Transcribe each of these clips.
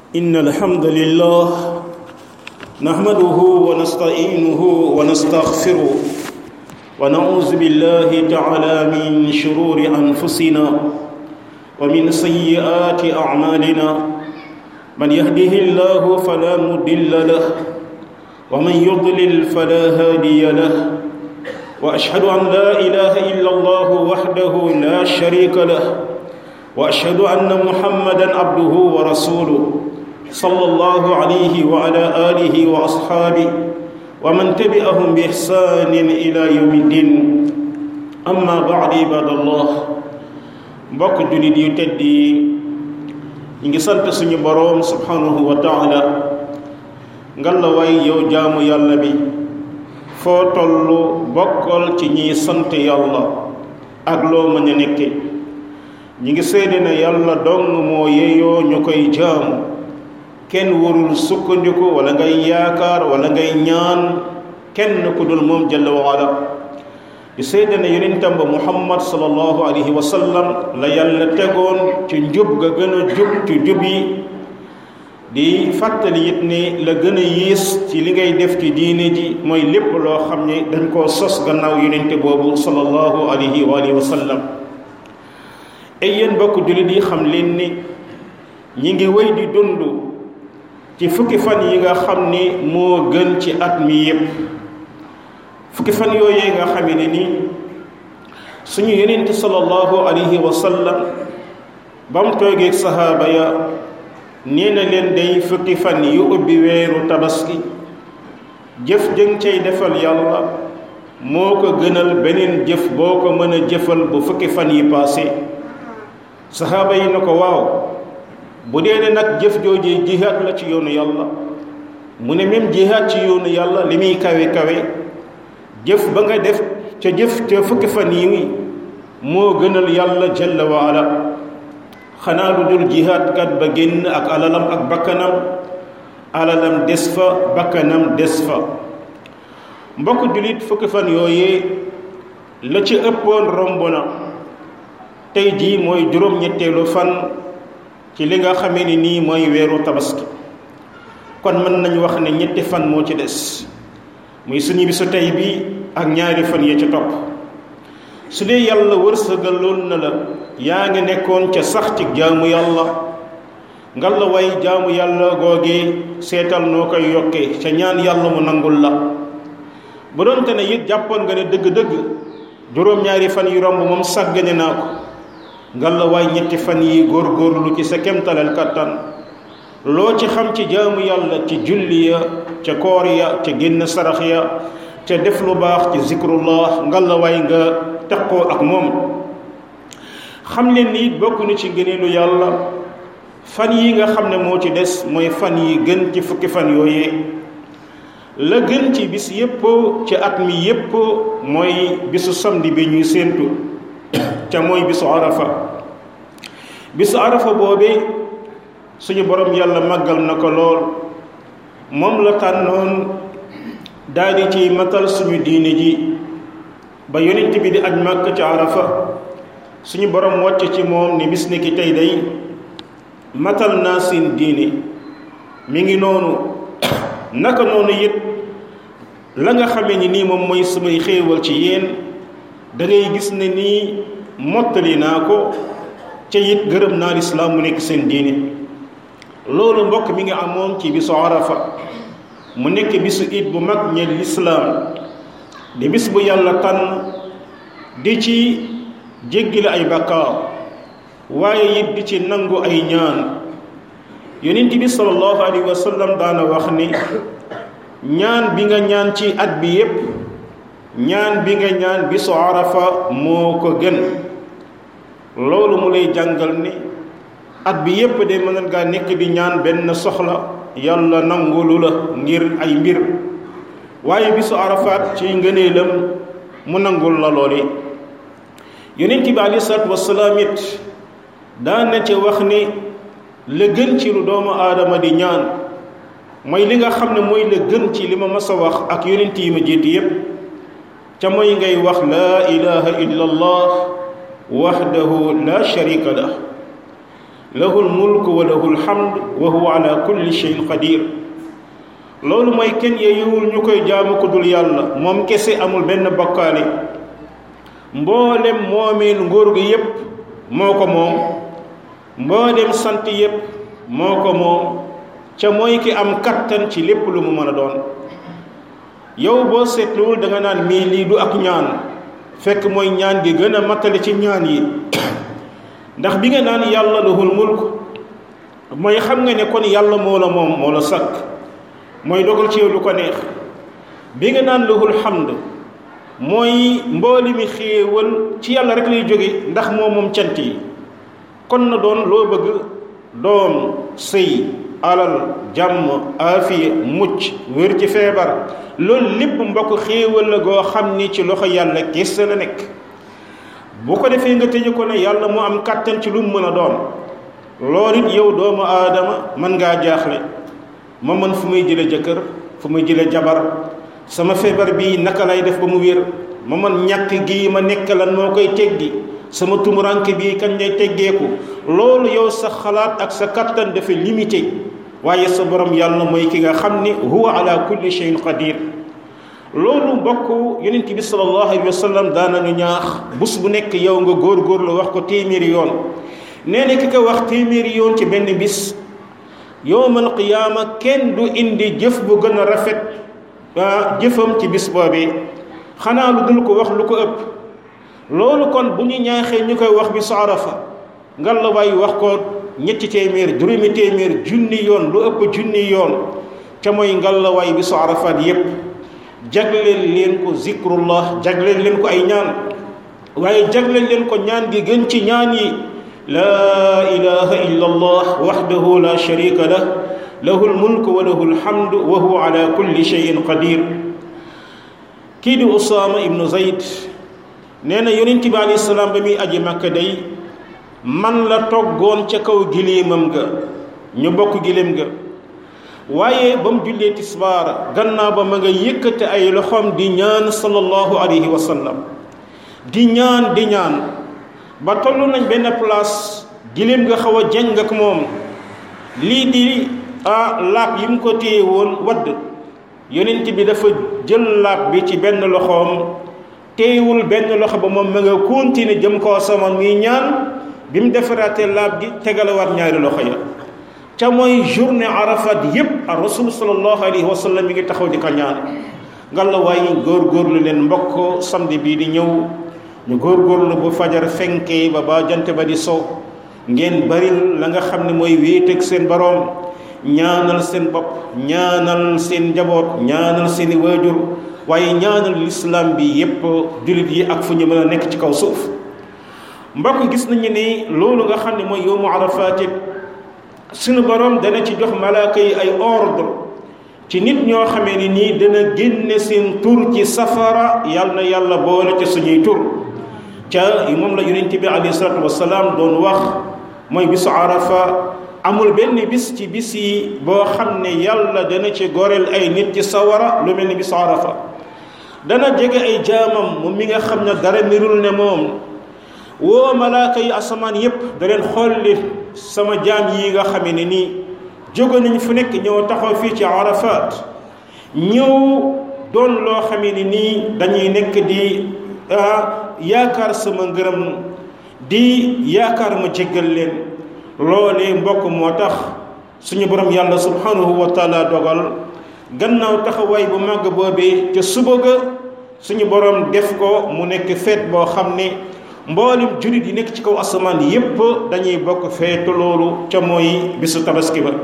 إن الحمد لله نحمده ونستعينه ونستغفره ونعوذ بالله تعالى من شرور أنفسنا ومن سيئات أعمالنا من يهده الله فلا مضل له ومن يضلل فلا هادي له وأشهد أن لا إله إلا الله وحده لا شريك له واشهد ان محمدا عبده ورسوله صلى الله عليه وعلى اله واصحابه ومن تبعهم باحسان الى يوم الدين اما بعد عباد الله mbokk jullit yu tedd yi ñu ngi sant suñu boroom subhanahu wa taala ngalla waay yow jaamu yàlla bi foo tollu bokkal ci ñiy sant yàlla ak loo mën a nekke ñi ngi seede ne yàlla dong moo yeeyoo ñu koy jaamu kenn warul sukkandiku wala ngay yaakaar wala ngay ñaan kenn ku dul moom jalla wa ala di seede ne yonentam ba muhammad sallallahu alayhi wa sallam la yàlla tegoon ci njub ga gën a jub ci jub yi di fàttali it ne la gën a yiis ci li ngay def ci diine ji mooy lépp loo xam ne dañ koo sos gannaaw yonente boobu sallallahu alayhi wa alihi wa sallam ay yéen bokk jullit yi xam leen ni ñi ngi wéy di dund ci fukki fan yi nga xam ni moo gën ci at mi yépp fukki fan yooyee nga xame ne ni suñu yonent sallallahu alayhi wa sallam ba mu toogeeg sahaaba ya nee na leen day fukki fan yu ubbi weeru tabaski jëf jëng cay defal yàlla moo ko gënal beneen jëf boo ko mën a jëfal bu fukki fan yi paase saxaaba yi na ko waaw bu dee ne nag jëf joojee jihaat la ci yoonu yàlla mu ne même jihaat ci yoonu yàlla li muy kawe kawe jëf ba nga def ca jëf ca fukki fan yi moo gënal yàlla jalla wa ala xanaa lu dul jihaat kat ba génn ak alalam ak bakkanam alalam des fa bakkanam des fa mbokk jullit fukki fan yooyee la ci ëppoon romb na tey jii mooy juróom-ñetteelu fan ci li nga xamee ni nii mooy weeru tabaski kon mën nañu wax ne ñetti fan moo ci des muy suñu bisu tey bi ak ñaari fan ya ci topp su dee yàlla wërsëgaloon na la yaa ngi nekkoon ca sax ci jaamu yàlla ngal la way jaamu yàlla googee seetal noo koy yokkee ca ñaan yàlla mu nangul la bu doonte ne it jàppoon nga ne dëgg-dëgg juróom-ñaari fan yu romb moom sàggane naa ko ngalla waay ñetti fan yi góorgóorlu ci sa kemtalal kattan loo ci xam ci jaamu yàlla ci julli ya ca koor ya ca génn sarax ya ca def lu baax ci zikrullah ngalla waay nga teqoo ak moom xam leen ni it bokk na ci ngëneelu yàlla fan yi nga xam ne moo ci des mooy fan yi gën ci fukki fan yooyee la gën ci bis yépp ci at mi yépp mooy bisu samedi bi ñuy séentu ca mooy bisu arafa bisu arafa boobee suñu borom yàlla màggal na ko lool moom la tànnoon daldi ci matal suñu diine ji ba yonent bi di aj màkk ca arafa suñu borom wàcc ci moom ni bis ni ki tey day matal naa seen diine mi ngi noonu naka noonu it la nga xamee ni nii moom mooy samay xéewal ci yéen da ngay gis ne nii mottali naa ko ca it gërëm naa lislaam mu nekk seen diine loolu mbokk mi ngi amoon ci bisu arafa mu nekk bisu it bu mag ñeel lislaam di bis bu yàlla tànn di ci jéggile ay bakkaar waaye it di ci nangu ay ñaan yonent bi sallallahu alayhi wa sallam daana wax ni ñaan bi nga ñaan ci at bi yépp ñaan bi nga ñaan bisu arafa moo ko gën loolu mu lay jàngal ni at bi yépp de mën ngaa nekk di ñaan benn soxla yàlla nangulu la ngir ay mbir waaye bisu arafaat ci ngëneelam mu nangul la loole yonent bi alei salaatu wasalaam it daan na ci wax ni la gën ci lu doomu aadama di ñaan mooy li nga xam ne mooy la gën ci li ma mas a wax ak yonent yi ma jiitu yépp ca mooy ngay wax laa ilaha illa allah wahdahu la sharika lah lahu lmulku wa lahu lhamd wa huwa ala kulli cheyin qadir loolu mooy kenn yeeyuwul ñu koy jaamu ko dul yàlla moom kese amul benn bokkaale mboolem moomeel nguur gi yépp moo ko moom mboolem sant yépp moo ko moom ca mooy ki am kattan ci lépp lu mu mën a doon yow boo seetluwul da nga naan mii lii du ak ñaan fekk mooy ñaan gi gën a mattale ci ñaan yi ndax bi nga naan yàlla lahul mulk mooy xam nga ne kon yàlla moo la moom moo la sakk mooy dogal ci yow lu ko neex bi nga naan lahul hamd mooy mbooli mi xéewal ci yàlla rek lay jóge ndax moo moom cant yi kon na doon loo bëgg doom sëy alal jàmm aafiya mucc wér ci feebar loolu lépp mbokk xéewal la goo xam ni ci loxo yàlla kese la nekk bu ko defee nga tëje ko ne yàlla mu am kàttan ci lu mu mën a doon loolu it yow doomu aadama mën ngaa jaaxle ma mën fu may jële jëkkër fu may jële jabar sama feebar bii naka lay def ba mu wér ma mën ñàkk gi ma nekk lan moo koy teggi sama tumuranke bii kañ lay teggeeku loolu yow sa xalaat ak sa kattan dafa limité waaye sa borom yàlla mooy ki nga xam ni huwa ala kulli shay'in qadir loolu mbokk yonent bi sallallahu alayhi wa sallam daanañu ñaax bés bu nekk yow nga góor-góorlu wax ko téeméeri yoon nee na ki ko wax téeméeri yoon ci benn bis yowmal qiyaama kenn du indi jëf bu gën a rafet jëfam ci bis boobee xanaa lu dul ko wax lu ko ëpp loolu kon bu ñu ñaaxee ñu koy wax bi su arafa ngallaawaay wax ko ñetti téeméer juróomi téeméer junni yoon lu ëpp junni yoon ca mooy ngallaawaay bi su arafaat yépp jagleel leen ko zikrullah jagleel leen ko ay ñaan waaye jagleel leen ko ñaan gi gën ci ñaan yi laa ilaha illa allah waxdahu la sharika lah lahu lmulku wa lahu lhamdu wa huwa ala kulli cheyin qadir kii di usaama ibnu zayd nee na yonent bi alayhi salaam ba muy aji makka day man la toggoon ca kaw giléemam ga ñu bokk giléem ga waaye ba mu jullee tisbaar gannaaw ba ma nga yëkkate ay loxoom di ñaan sallallahu alayhi wa sallam di ñaan di ñaan ba toll nañ benn place giléem nga xaw a jeng ak moom lii di ah laab yi mu ko téye woon wadd yonent bi dafa jël laab bi ci benn loxoom téyewul benn loxo ba moom ma nga continuer jëm koo sama muy ñaan bi mu defaraatee laab gi tegalawaat ñaari loxo ya ca mooy journée arafat yépp a rasul sallallahu alayhi wa sallam mi ngi taxaw di ko ñaan ngalla waaye góorgóorlu leen mbokk samedi bii di ñëw ñu góorgóorlu bu fajar fenkee ba ba jant ba di so ngeen baril la nga xam ne mooy wéeteeg seen boroom ñaanal seen bopp ñaanal seen njaboot ñaanal seeni waajur waaye ñaanal lislaam bi yépp jullit yi ak fu ñu mën a nekk ci kaw suuf mbokk gis nañu ni loolu nga xam ne mooy yowmu arafaat suñu borom dana ci jox malaaka yi ay ordre ci nit ñoo xamee ni nii dana génne seen tur ci safara yàlla na yàlla boole ca suñuy tur ca moom la yonent bi alayhi salaatu wasalaam doon wax mooy bisu arafa amul benn bis ci bis yi boo xam ne yàlla dana ci goreel ay nit ci sawara lu mel ni bisu arafa dana jege ay jaamam moom mi nga xam ne dara mirul ne moom woo malaaka yi asamaan yépp da leen xolli sama jaam yi nga xame ne nii jóge nañ fu nekk ñëw taxaw fii ci arafat ñëw doon loo xame ne nii dañuy nekk di yaakaar sama ngërëm di yaakaar ma jéggal leen loolee mbokk moo tax suñu borom yàlla subhanahu wa taala dogal gannaaw taxawaay bu màgg boobee ca suba ga suñu borom def ko mu nekk feet boo xam ne mboolem jurit yi nekk ci kaw asamaan yépp dañuy bokk feetu loolu ca mooy bisu tabaski ba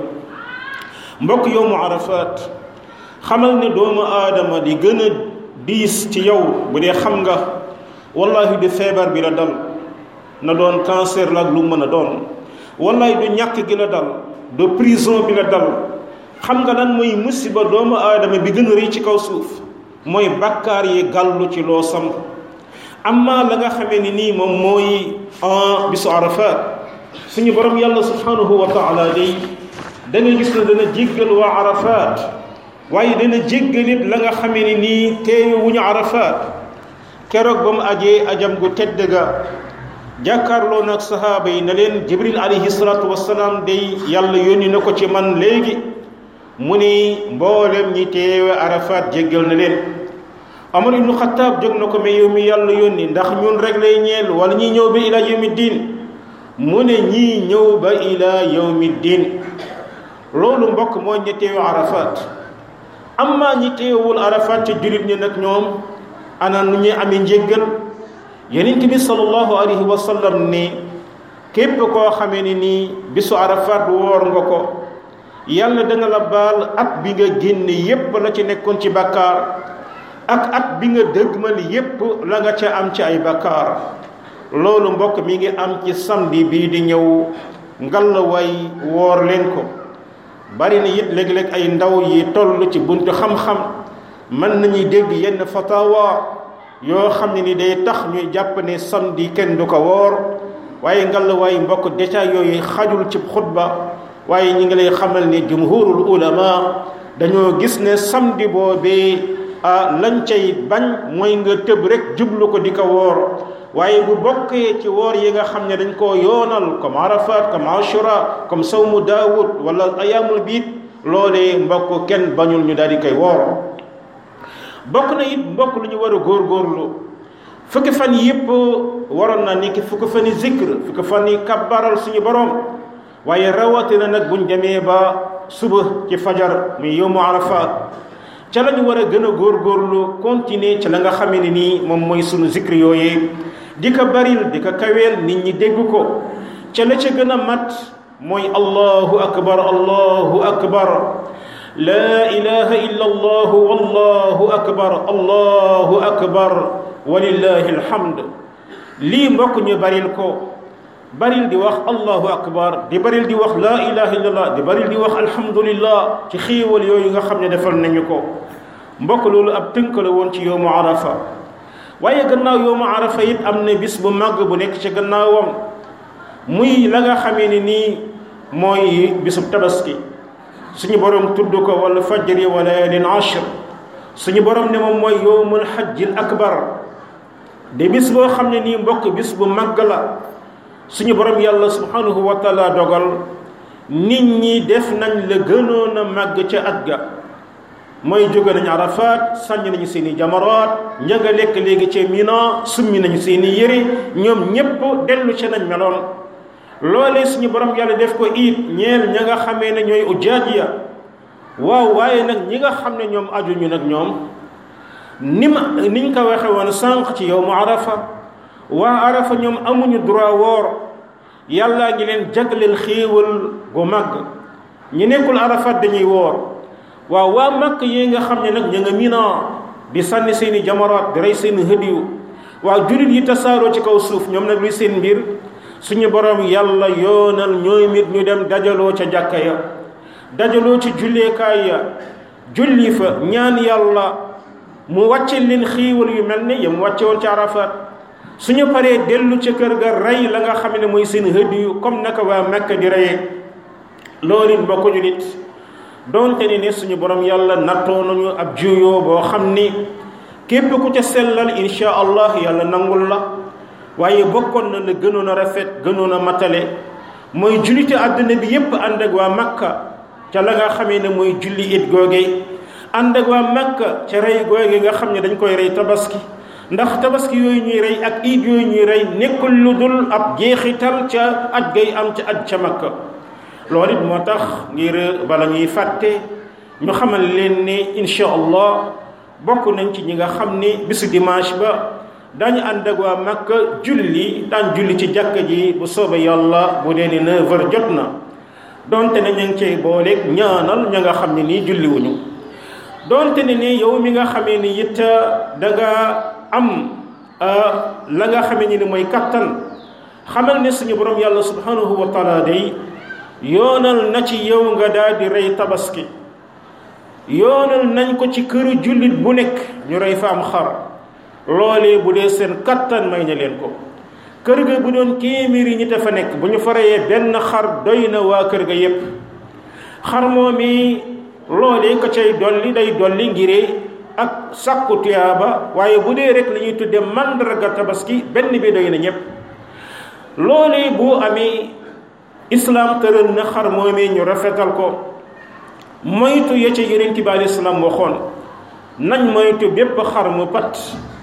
mbokk yow mu arafaat xamal ne doomu aadama di gën a diis ci yow bu dee xam nga wallahi du feebar bi la dal na doon cancer la ak lu mën a doon wallahi du ñàkk gi la dal du prison bi la dal xam nga lan mooy musiba doomu aadama bi gën a rëy ci kaw suuf mooy bakkaar yi gàllu ci loo sam amma la nga xamee ni nii moom mooy en bisu arafat suñu borom yàlla subhanahu wa taala day da nga gis ne dana jéggal waa arafat waaye dana jéggalit la nga xamee ni nii teewe wuñu arafat keroog ba mu ajee ajam gu tedd ga jàkkaarloo nag sahaaba yi na leen jibril alayhi salaatu wasalaam day yàlla yónni na ko ci man léegi mu ni mboolem ñi teewe arafat jéggal na leen Omar ibnu Xataab jóg na ko mais yow mi yàlla yónni ndax ñun rek lay ñeel wala ñi ñëw ba ila yawmi diin mu ne ñii ñëw ba ila yawmi diin loolu mbokk mooy ñi teewe arafat amma ñi teewul arafat ci jullit ñi nag ñoom ana nu ñuy amee njéggal yonent bi sallallahu alayhi wa sallam ni képp koo xamee ni nii bisu arafat woor nga ko yàlla dana la baal at bi nga génne yépp la ci nekkoon ci bakkaar ak at bi nga dëgmal yépp la nga ca am ci ay bakkaar loolu mbokk mi ngi am ci samedi bii di ñëw ngallaway woor leen ko bari na it léeg-léeg ay ndaw yi toll ci buntu xam-xam mën nañuy dégg yenn fatawa yoo xam ne ni day tax ñuy jàpp ne samedi kenn du ko woor waaye ngallaway mbokk détail yooyu xajul ci xutba waaye ñi ngi lay xamal ne jumhurul ulama dañoo gis ne samedi boobee ah lañ cay bañ mooy nga tëb rek jublu ko di ko woor waaye bu bokkee ci woor yi nga xam ne dañ koo yoonal comme arafat comme ashura comme sawmu daawud wala ayamul biit loolee mbokk kenn bañul ñu daal di koy woor bokk na it mbokk lu ñu war a góorgóorlu fukki fan yëpp waroon na ni ki fukki fan yi zikr fukki fan yi kabbaral suñu borom waaye rawatina nag buñ demee ba suba ci fajar muy yowmu arafa ca la ñu war a gën a góorgóorlu continuer ca la nga xamee ne nii moom mooy sunu zikr yooyee di ko baril di ko kaweel nit ñi dégg ko ca la ca gën a mat mooy allahu akbar allahu akbar laa ilaha illa allah wallahu akbar allahu akbar walillahi alhamd lii mbokk ñu baril ko baril di wax allahu akbar di baril di wax laa ilaha illallah di baril di wax alhamdulillah ci xiiwal yooyu nga xam ne defal nañu ko mbokk loolu ab tënk la woon ci yowmu arafa waaye gannaaw yowmu arafa it am na bis bu màgg bu nekk ci gannaawam muy la nga xamee ni nii mooy bisub tabaski suñu borom tudd ko wala fajri wa layalin ashr suñu borom ne moom mooy yowmul hajjil akbar de bis boo xam ne nii mbokk bis bu màgg la suñu borom yàlla subhanahu wa taala dogal nit ñi def nañ la gënoon a màgg ca at ga mooy jóge nañu arafat sànni nañu seen i jamaraat ña nga lekk léegi ca mina summi nañu seen i yëre ñoom ñépp dellu ca nañ meloon loolee suñu borom yàlla def ko it ñeel ña nga xamee ne ñooy ujaaj ya waaw waaye nag ñi nga xam ne ñoom ajuñu nag ñoom ni ma niñ ko waxe woon sànq ci yow mu arafa waa arafa ñoom amuñu droit woor yàllaa ngi leen jagleel xéewal gu màgg ñi nekkul arafat dañuy woor waaw waa màkk yi nga xam ne nag ña nga mina di sànni seeni jamaraat di rey seeni hëdiyu waaw jullit yi tasaaroo ci kaw suuf ñoom nag luy seen mbir suñu borom yàlla yoonal ñooy mit ñu dem dajaloo ca jàkka ya dajaloo ci julleekaay ya julli fa ñaan yàlla mu wàcce leen xiiwal yu mel ne yam wàcce woon ci arafat suñu paree dellu ca kër ga rey la nga xam ne mooy seen hëdiyu comme naka waa Makka di reyee loolu it mbokk julit doonte ni ne suñu borom yàlla nattoo nañu ab juyoo boo xam ni képp ku ca sellal insha allah yàlla nangul la waaye bokkoon na la gënoon a rafet gënoon a matale mooy jullite àdduna bi yépp ànd ak waa Makka ca la nga xamee ne mooy julli it googe ànd ak waa Makka ca rey googe nga xam ne dañ koy rey tabaski ndax tabaski yooyu ñuy rey ak iid yooyu ñuy rey nekkul lu dul ab jeexital ca aj gay am ca aj ca Makka loolu it moo tax ngir bala ñuy fàtte ñu xamal leen ne insha allah bokk nañ ci ñi nga xam ni bisu dimanche ba daañu ànd ak waa Makka julli daan julli ci jàkka ji bu soobee yàlla bu dee ni neuf heures jot na donte ne ñu ngi cay booleeg ñaanal ña nga xam ne nii julliwuñu donte ne ni yow mi nga xamee ni it da nga am la nga xamee ni mooy kattan xamal ne suñu borom yàlla subhanahu wa taala day yoonal na ci yow nga daal di rey tabaski yoonal nañ ko ci këru jullit bu nekk ñu rey fa am xar loolee bu dee seen kattan may na leen ko kër ga bu doon téeméeri ñi fa nekk bu ñu fa reyee benn xar doy na waa kër ga yépp xar moomi loolee ko cay dolli day dolli ngiree ak sàkku tuyaaba waaye bu dee rek li ñuy tudde màndarga tabaski benn bi doy na ñépp loolee boo amee islam tëral na xar moomee ñu rafetal ko moytu ya ca yonent bi alayhi salaam waxoon nañ moytu bépp xar mu pat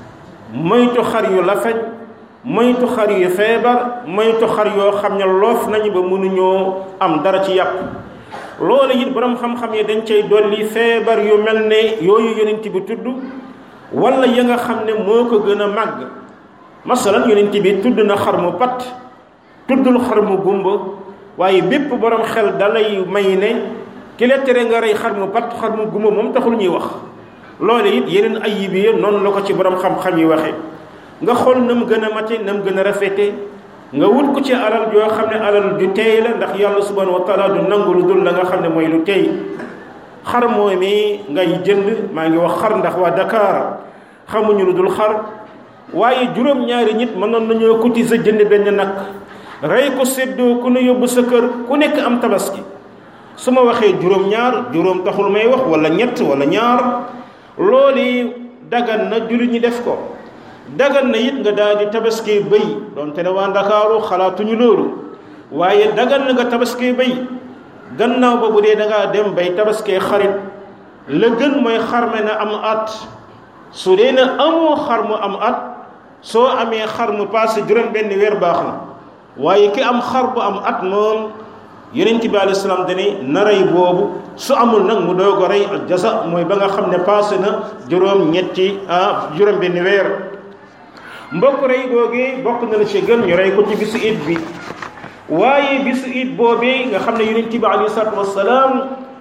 moytu xar yu lafeñ moytu xar yu feebar moytu xar yoo xam ne loof nañu ba mënuñoo am dara ci yàpp loolu it borom xam-xam yi dañ cay dolli feebar yu mel ne yooyu yonent bi tudd wala ya nga xam ne moo ko gën a màgg masalan yonent bi tudd na xar mu pat tuddul xar mu gumba waaye bépp borom xel dalay may ne ki la tere nga rey xar mu pat xar mu gumba moom taxul ñuy wax loolu it yeneen ayib yi noonu la ko ci borom xam-xam yi waxee nga xool na mu gën a mate na mu gën a rafete nga wut ko ci alal yoo xam ne alal du teey la ndax yàlla subhanahu wa taala du nangu lu dul la nga xam ne mooy lu teey xar mooy mi ngay jënd maa ngi wax xar ndax waa Dakar xamuñu lu dul xar waaye juróom-ñaari nit mënoon nañoo cotiser jënd benn nag rey ko séddoo ku ne yóbbu sa kër ku nekk am tabaski su ma waxee juróom-ñaar juróom taxul may wax wala ñett wala ñaar loolu dagan na jullit ñi def ko dagan na it nga daal di tabaski bëy donte ne waa Ndakaaru xalaatuñu loolu waaye dagan na nga tabaski bëy gannaaw ba bu dee da ngaa dem bay tabaskee xarit la gën mooy xarme na am at su dee na amoo xar mu am at soo amee xar mu passé juróom benn weer baax na waaye ki am xar bu am at moom yonent bi alayhi salaam dane na rey boobu su amul nag mu doog a rey al jasa mooy ba nga xam ne passé na juróom ñetti ah juróom benn weer mbokk rey googee bokk na la ci gën ñu rey ko ci bisu it bi waaye bisu it boobee nga xam ne yonent bi alayhi salaatu wasalaam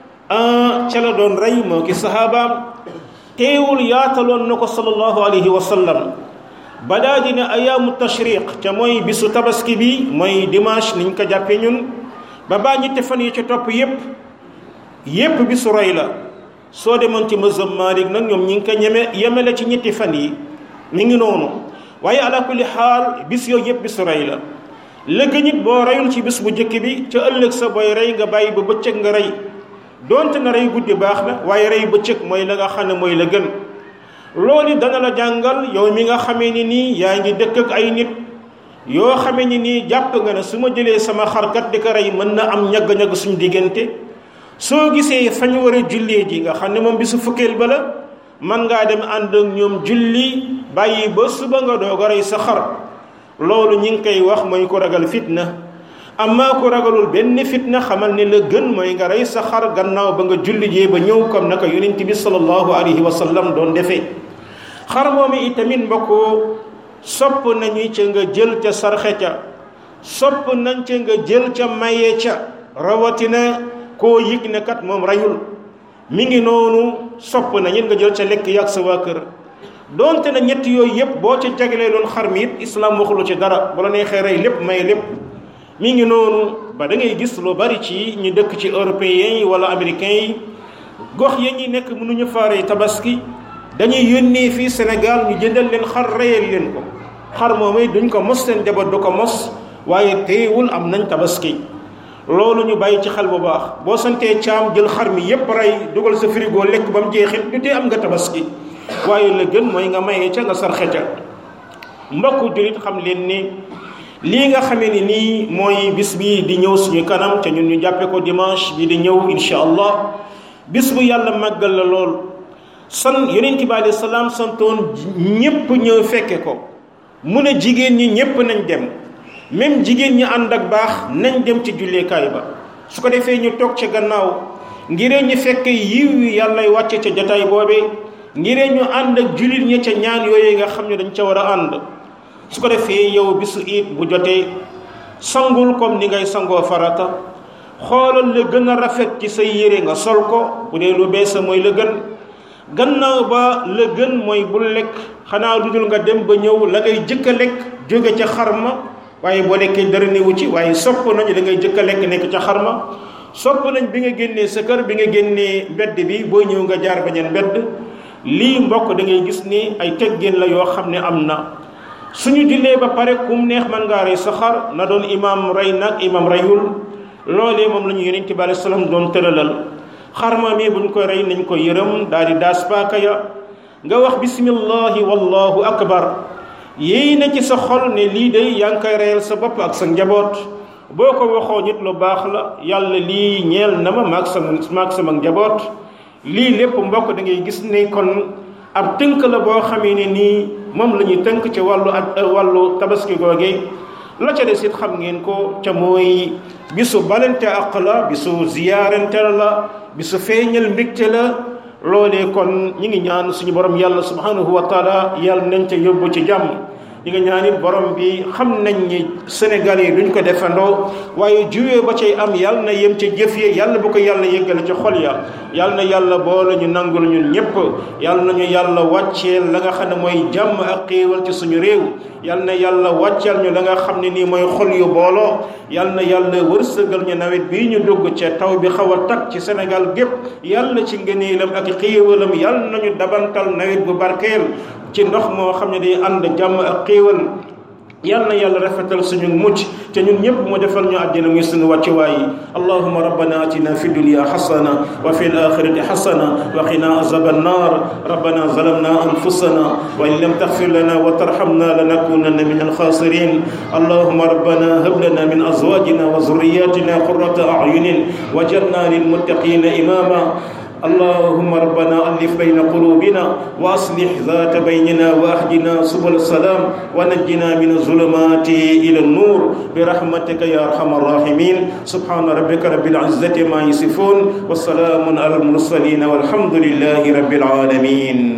ca la doon rey moo ki sahabaam teewul yaataloon na ko sallallahu alayhi wa sallam ba daa dina ayaamu tashriq ca mooy bisu tabaski bi mooy dimanche niñ ko jàppee ñun ba baa ñetti fan yi ci topp yépp yépp bisu rey la soo demoon ci mazhab Maalik nag ñoom ñi ngi ko ñeme yemele ci ñetti fan yi mi ngi noonu waaye ala kulli xaal bis yooyu yépp bisu rey la léegi nit boo reyul ci bis bu njëkk bi ca ëllëg sa booy rey nga bàyyi ba bëccëg nga rey donte na rey guddi baax na waaye rey bëccëg mooy la nga xam ne mooy la gën loolu dana la jàngal yow mi nga xamee ni nii yaa ngi dëkk ak ay nit yoo xamee ni nii jàpp nga ne su ma jëlee sama xarkat di ko rey mën na am ñagg-ñagg suñu diggante soo gisee fañ war a jullee ji nga xam ne moom bisu fukkeel ba la man ngaa dem ànd ak ñoom julli bàyyi ba suba nga doog a rey sa xar loolu ñi ngi koy wax mooy ko ragal fitna amma ko ragalul benn fitna xamal ne la gën mooy nga rey sa xar gannaaw ba nga julli jee ba ñëw comme naka yonent bi sallallahu alayhi wa sallam doon defee xar moomu itamit mbokku sopp nañu ca nga jël ca sarxe ca sopp nañ ca nga jël ca maye ca rawatina koo yëg ne kat moom reyul mi ngi noonu sopp nañu nga jël ca lekk yàgg sa waa kër donte na ñett yooyu yëpp boo ca jagalee loon xar mi it islam waxulu ci dara bu la neexee rey lépp may lépp mi ngi noonu ba da ngay gis lu bari ci ñu dëkk ci européens yi wala américains yi gox ya ñi nekk mënuñu faaree tabaski dañuy yónnee fii Sénégal ñu jëndal leen xar reyal leen ko xar moomay duñ ko mos seen jabar du ko mos waaye teewul am nañ tabaski loolu ñu bàyyi ci xel bu baax boo santee caam jël xar mi yépp rey dugal sa frigo lekk ba mu jeexit du tee am nga tabaski waaye la gën mooy nga mayee ca nga sarxe ca mbokku julit xam leen ni lii nga xamee ni nii mooy bis bi di ñëw suñu kanam te ñun ñu jàppe ko dimanche bi di ñëw insha allah bis bu yàlla màggal la lool san yonent bi alayhi salaam santoon ñépp ñëw fekke ko mu ne jigéen ñi ñépp nañ dem même jigéen ñi ànd ak baax nañ dem ci julleekaay ba su ko defee ñu toog ca gannaaw ngiree ñu fekke yiw yi yàllay wàcce ca jotaay boobee ngiree ñu ànd ak jullit ñi ca ñaan yooyu nga xam ne dañ ca war a ànd su ko defee yow bisu it bu jotee sangul comme ni ngay sangoo farata xoolal la gën a rafet ci say yére nga sol ko bu dee lu bees mooy la gën gannaaw ba la gën mooy bul lekk xanaa lu dul nga dem ba ñëw la ngay jëkk a lekk jóge ca xarma waaye boo lekkee dara newu ci waaye sopp nañu da ngay jëkk a lekk nekk ca xarma sopp nañ bi nga génnee sa kër bi nga génnee mbedd bi boo ñëw nga jaar bañeen mbedd lii mbokk da ngay gis ni ay teggin la yoo xam ne am na suñu jullee ba pare kum neex man ngaa rey sa xar na doon imam rey nag imam reyul loolee moom la ñu yonent bi alayhi salaam doon tëralal xarma mi buñ ko rey nañ ko yërëm daal di daas paaka ya nga wax bismillahi wallahu akbar yéy na ci sa xol ne lii de yaa ngi koy reyal sa bopp ak sa njaboot boo ko waxoo nit lu baax la yàlla lii ñeel na ma maag sama maag sama njaboot lii lépp mbokk da ngay gis ne kon ab tënk la boo xamee ne nii moom la ñuy tënk ci wàllu ak wàllu tabaski googe la ca des it xam ngeen ko ca mooy bisu balante ak la bisu ziyaarante la bisu feeñal mbégte la loolee kon ñi ngi ñaan suñu borom yàlla subhanahu wa taala yàlla nañ ca yóbbu ci jàmm ñi nga ñaan it borom bi xam nañ ni Sénégal yi duñ ko defandoo waaye juwee ba cay am yàlla na yem ca jëf yi yàlla bu ko yàlla yëggale ci xol ya yàlla na yàlla boole ñu nangul ñun ñëpp yàlla nañu yàlla wàcceel la nga xam ne mooy jàmm ak xéewal ci suñu réew yàlla na yàlla wàcceel ñu la nga xam ne nii mooy xol yu booloo yàlla na yàlla wërsëgal ñu nawet bii ñu dugg ca taw bi xaw a tag ci Sénégal gépp yàlla ci ngëneelam ak xéewalam yàlla nañu dabantal nawet bu barkeel ci ndox moo xam ne day ànd jàmm ak xéewal yal na yàlla rafetal suñu mucc te ñun ñëpp mu defal ñu àddina muy suñu wàccuwaay yi allahuma rabbana atina fi dunya xasana wa fi alaxirati xasana wa qina azab annar rabbana zalamna anfusana wa in lam taxfir lana wa tarhamna lanakunanna min alxasirin allahuma rabbana hab lana min azwajina wa zurriyatina qurrata ayunin wajalna lilmuttaqina imama اللهم ربنا ألف بين قلوبنا وأصلح ذات بيننا وأهدنا سبل السلام ونجنا من الظلمات إلى النور برحمتك يا أرحم الراحمين سبحان ربك رب العزة ما يصفون والسلام على المرسلين والحمد لله رب العالمين